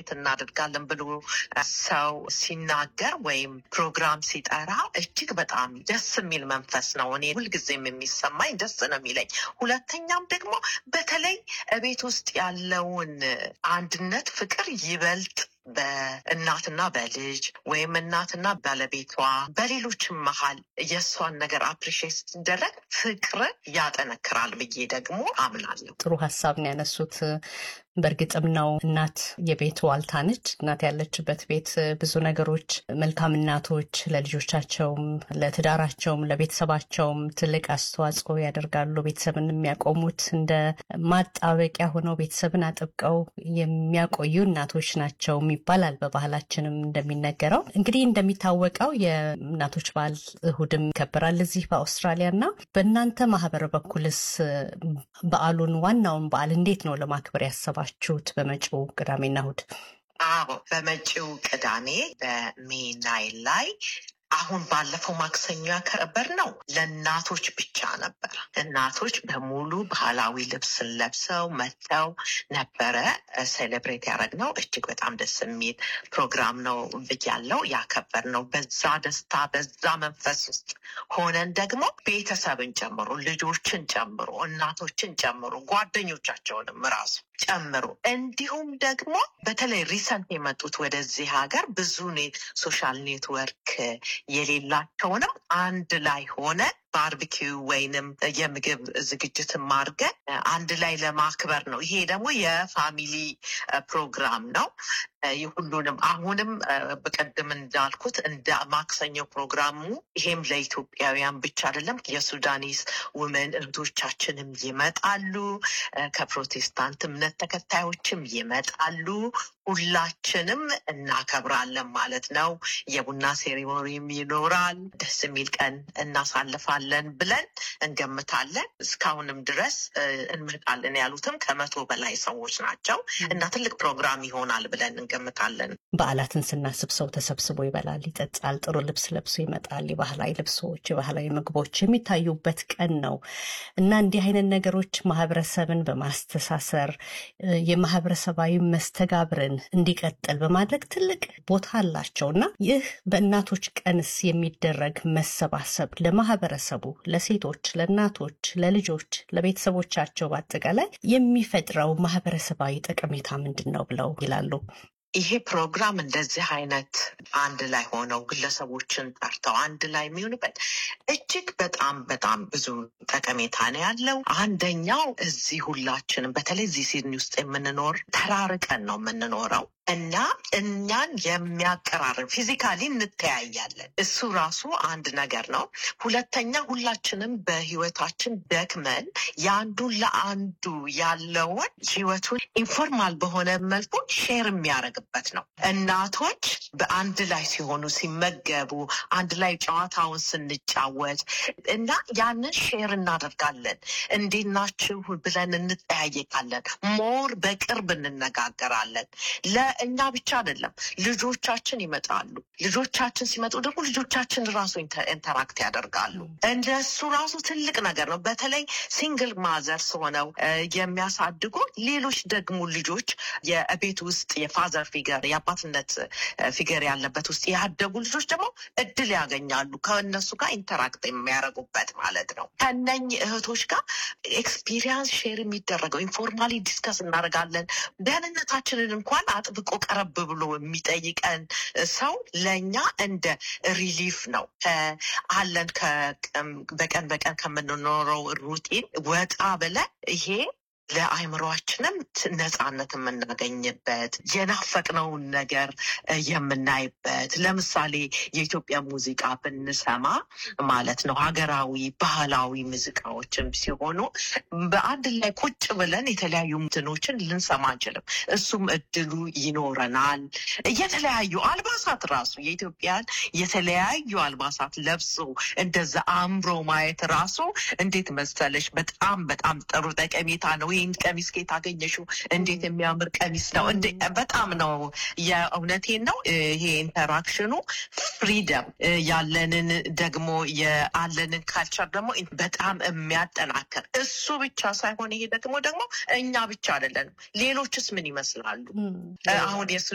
ሴሌብሬት እናደርጋለን ብሎ ሰው ሲናገር ወይም ፕሮግራም ሲጠራ እጅግ በጣም ደስ የሚል መንፈስ ነው። እኔ ሁልጊዜም የሚሰማኝ ደስ ነው የሚለኝ። ሁለተኛም ደግሞ በተለይ ቤት ውስጥ ያለውን አንድነት፣ ፍቅር ይበልጥ በእናትና በልጅ ወይም እናትና ባለቤቷ በሌሎችም መሀል የእሷን ነገር አፕሪሺየት ሲደረግ ፍቅርን ያጠነክራል ብዬ ደግሞ አምናለሁ። ጥሩ ሀሳብ ነው ያነሱት። በእርግጥም ነው እናት የቤት ዋልታ ነች። እናት ያለችበት ቤት ብዙ ነገሮች መልካም እናቶች ለልጆቻቸውም፣ ለትዳራቸውም፣ ለቤተሰባቸውም ትልቅ አስተዋጽኦ ያደርጋሉ። ቤተሰብን የሚያቆሙት እንደ ማጣበቂያ ሆነው ቤተሰብን አጥብቀው የሚያቆዩ እናቶች ናቸው ይባላል። በባህላችንም እንደሚነገረው እንግዲህ እንደሚታወቀው የእናቶች በዓል እሁድም ይከበራል እዚህ በአውስትራሊያ እና በእናንተ ማህበር በኩልስ በዓሉን ዋናውን በዓል እንዴት ነው ለማክበር ያሰባችሁት በመጪው ቅዳሜና እሁድ? አዎ በመጪው ቅዳሜ በሜይ ናይን ላይ አሁን ባለፈው ማክሰኞ ያከበር ነው ለእናቶች ብቻ ነበር። እናቶች በሙሉ ባህላዊ ልብስን ለብሰው መጥተው ነበረ ሴሌብሬት ያደረግነው። እጅግ በጣም ደስ የሚል ፕሮግራም ነው ብያለው ያከበር ነው። በዛ ደስታ በዛ መንፈስ ውስጥ ሆነን ደግሞ ቤተሰብን ጨምሮ ልጆችን ጨምሮ እናቶችን ጨምሮ ጓደኞቻቸውንም ራሱ ጨምሮ እንዲሁም ደግሞ በተለይ ሪሰንት የመጡት ወደዚህ ሀገር ብዙ ሶሻል ኔትወርክ የሌላቸውንም አንድ ላይ ሆነ ባርቢኪው ወይንም የምግብ ዝግጅትን ማድረግ አንድ ላይ ለማክበር ነው። ይሄ ደግሞ የፋሚሊ ፕሮግራም ነው። ሁሉንም አሁንም በቀደም እንዳልኩት እንደ ማክሰኞ ፕሮግራሙ ይሄም ለኢትዮጵያውያን ብቻ አይደለም። የሱዳኒስ ውመን እህቶቻችንም ይመጣሉ። ከፕሮቴስታንት እምነት ተከታዮችም ይመጣሉ። ሁላችንም እናከብራለን ማለት ነው። የቡና ሴሪሞኒም ይኖራል። ደስ የሚል ቀን እናሳልፋለን ብለን እንገምታለን። እስካሁንም ድረስ እንመጣለን ያሉትም ከመቶ በላይ ሰዎች ናቸው እና ትልቅ ፕሮግራም ይሆናል ብለን እንገምታለን። በዓላትን ስናስብ ሰው ተሰብስቦ ይበላል፣ ይጠጣል፣ ጥሩ ልብስ ለብሶ ይመጣል። የባህላዊ ልብሶች፣ የባህላዊ ምግቦች የሚታዩበት ቀን ነው እና እንዲህ አይነት ነገሮች ማህበረሰብን በማስተሳሰር የማህበረሰባዊ መስተጋብርን እንዲቀጥል በማድረግ ትልቅ ቦታ አላቸው እና ይህ በእናቶች ቀንስ የሚደረግ መሰባሰብ ለማህበረሰቡ፣ ለሴቶች፣ ለእናቶች፣ ለልጆች፣ ለቤተሰቦቻቸው በአጠቃላይ የሚፈጥረው ማህበረሰባዊ ጠቀሜታ ምንድን ነው ብለው ይላሉ? ይሄ ፕሮግራም እንደዚህ አይነት አንድ ላይ ሆነው ግለሰቦችን ጠርተው አንድ ላይ የሚሆኑበት እጅግ በጣም በጣም ብዙ ጠቀሜታ ነው ያለው። አንደኛው እዚህ ሁላችንም በተለይ እዚህ ሲድኒ ውስጥ የምንኖር ተራርቀን ነው የምንኖረው እና እኛን የሚያቀራርብ ፊዚካሊ እንተያያለን። እሱ ራሱ አንድ ነገር ነው። ሁለተኛ ሁላችንም በህይወታችን ደክመን የአንዱን ለአንዱ ያለውን ህይወቱን ኢንፎርማል በሆነ መልኩ ሼር የሚያደርግበት ነው። እናቶች በአንድ ላይ ሲሆኑ ሲመገቡ፣ አንድ ላይ ጨዋታውን ስንጫወት እና ያንን ሼር እናደርጋለን። እንዴት ናችሁ ብለን እንጠያየቃለን። ሞር በቅርብ እንነጋገራለን። ለእኛ ብቻ አይደለም፣ ልጆቻችን ይመጣሉ። ልጆቻችን ሲመጡ ደግሞ ልጆቻችን ራሱ ኢንተራክት ያደርጋሉ። እንደሱ ራሱ ትልቅ ነገር ነው። በተለይ ሲንግል ማዘርስ ሆነው የሚያሳድጉ ሌሎች ደግሞ ልጆች የቤት ውስጥ የፋዘር ፊገር የአባትነት ፊገር ያለበት ውስጥ ያደጉ ልጆች ደግሞ እድል ያገኛሉ ከእነሱ ጋር ኢንተራክት የሚያደርጉበት ማለት ነው። ከነኝህ እህቶች ጋር ኤክስፒሪየንስ ሼር የሚደረገው ኢንፎርማሊ ዲስከስ እናደርጋለን። ደህንነታችንን እንኳን አጥብቆ ቀረብ ብሎ የሚጠይቀን ሰው ለእኛ እንደ ሪሊፍ ነው አለን በቀን በቀን ከምንኖረው ሩቲን ወጣ ብለን ይሄ ለአይምሯችንም ነፃነት የምናገኝበት የናፈቅነውን ነገር የምናይበት ለምሳሌ የኢትዮጵያ ሙዚቃ ብንሰማ ማለት ነው ሀገራዊ ባህላዊ ሙዚቃዎችም ሲሆኑ በአንድ ላይ ቁጭ ብለን የተለያዩ ምትኖችን ልንሰማ አንችልም። እሱም እድሉ ይኖረናል። የተለያዩ አልባሳት ራሱ የኢትዮጵያን የተለያዩ አልባሳት ለብሶ እንደዛ አምሮ ማየት ራሱ እንዴት መሰለሽ በጣም በጣም ጥሩ ጠቀሜታ ነው። ይህን ቀሚስ ከየት አገኘሽው? እንዴት የሚያምር ቀሚስ ነው! በጣም ነው የእውነቴን ነው። ይሄ ኢንተራክሽኑ ፍሪደም ያለንን ደግሞ የአለንን ካልቸር ደግሞ በጣም የሚያጠናክር እሱ ብቻ ሳይሆን ይሄ ደግሞ ደግሞ እኛ ብቻ አይደለንም። ሌሎችስ ምን ይመስላሉ? አሁን